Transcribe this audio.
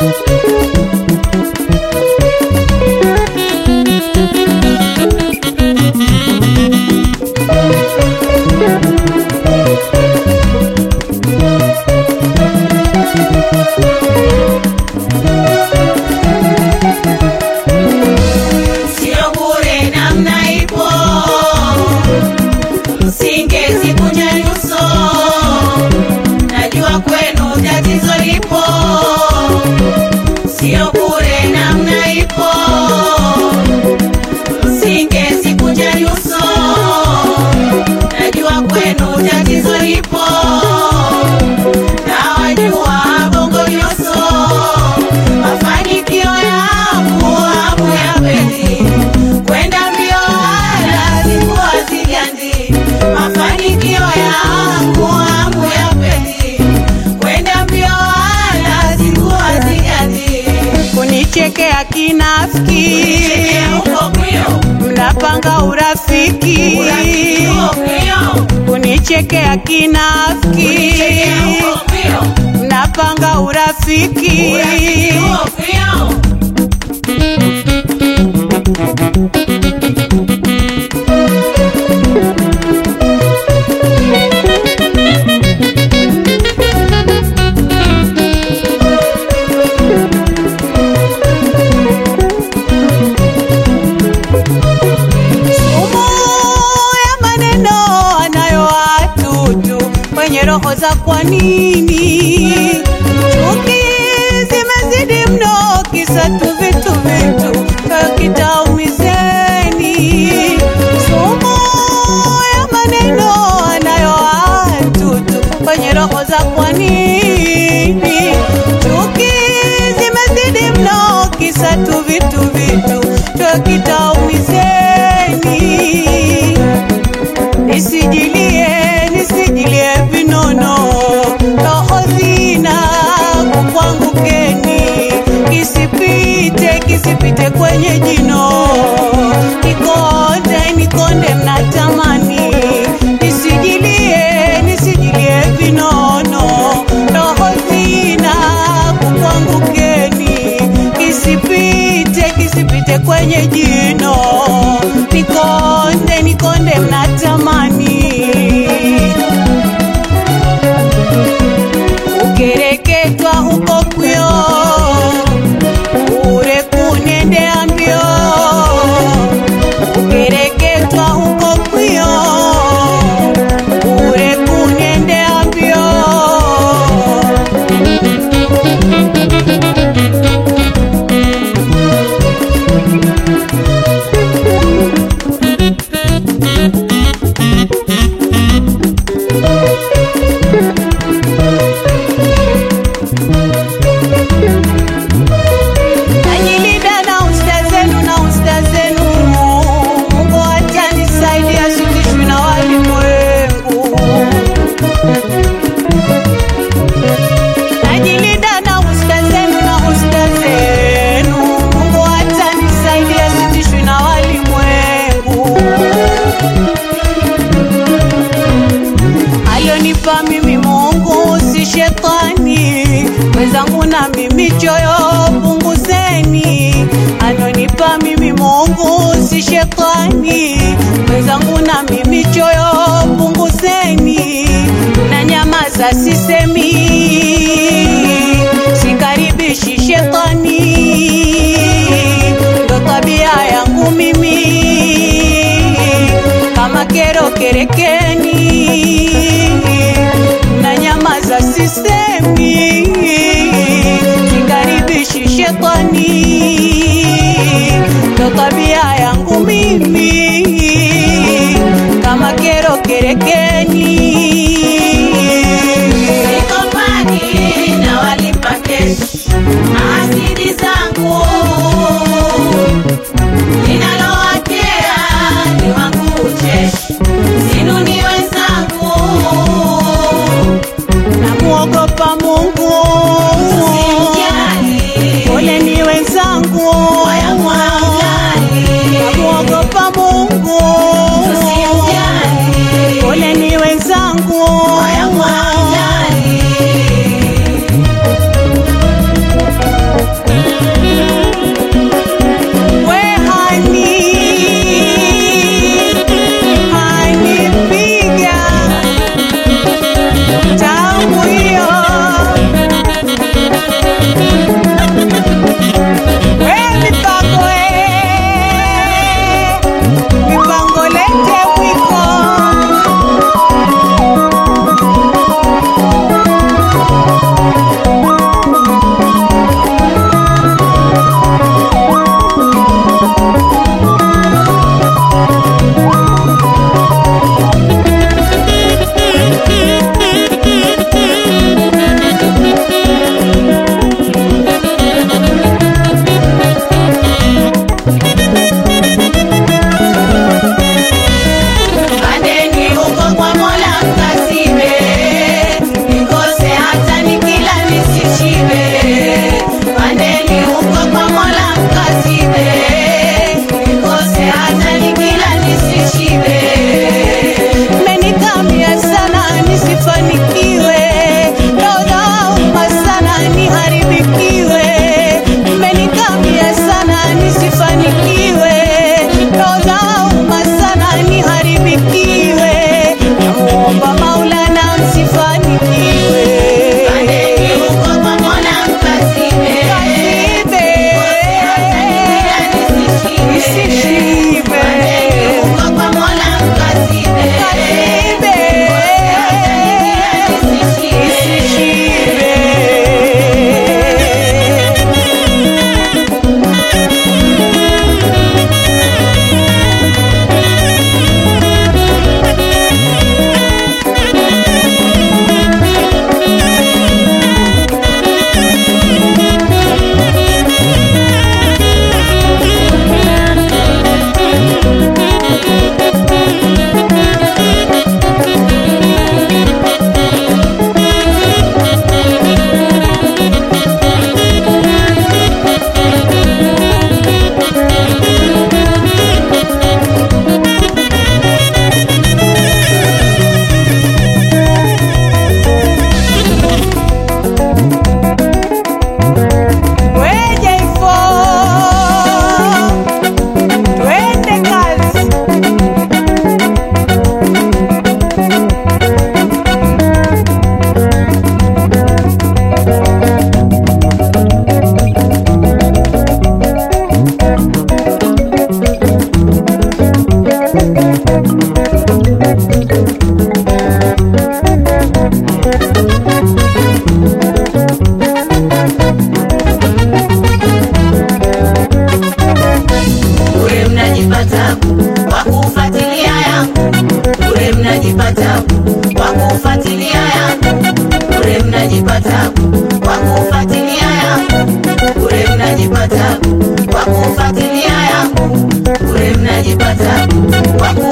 Sio bure namna ipo, singezikunja nyuso, najua kwenu tatizo lipo. Sio bure namna ipo, singezikunja nyuso, najua kwenu tatizo lipo. Nawajua bongo nyuso, mafanikio yangu hamu ya kweli kwenda mbio wala sikuwa sigandi. Mafanikio yangu hamu ya kweli kwenda mbio wala sikuwa sigandi. kunichekea kinafiki, Huko kwio, mnapanga urafiki, urafiki huko kwio, kunichekea kinafiki, huko kwio, mnapanga urafiki, urafiki huko kwio. sumu ya maneno anayo watutu kwenye roho za kwa nini chuki zimezidi mno kisa tu vitu vitu kitaumizeni sumu ya maneno anayo watutu kwenye roho za kwa nini chuki zimezidi mno kisa tu vitu vitu kitaumizeni nisijilie nisijilie vinono roho zina kukwangukeni kisipite kisipite kwenye jino nikonde nikonde mnatamani nisijilie nisijilie vinono roho zina kukwangukeni kisipite kisipite kwenye jino nikonde nikonde mnatamani ukereketwa huko kwio ure kunendea mbio ukereketwa huko kwio ure kunendea mbio najilinda na usta zenu na usta zenu mungu atanisaidia sitishwi na walimwengu najilinda na usta zenu na usta zenu mungu atanisaidia sitishwi na walimwengu aliyonipa mimi Mungu si shetani, wenzangu na mimi choyo punguzeni. Aliyonipa mimi Mungu si shetani, wenzangu na mimi choyo punguzeni. Na nyamaza sisemi, sikaribishi shetani, ndo tabia yangu mimi kama kero kerekeni na nyamaza sisemi sikaribishi shetani ndo tabia yangu mimi kama kero kerekeni Sikopani na walipa keshi ahasidi zangu linalowakera ni wangu ucheshi sinuni wenzangu namuogopa Mungu simjali pole ni wenzangu wayamwangali namuogopa Mungu tusimjali pole ni wenzangu wayamwangali najipata kwa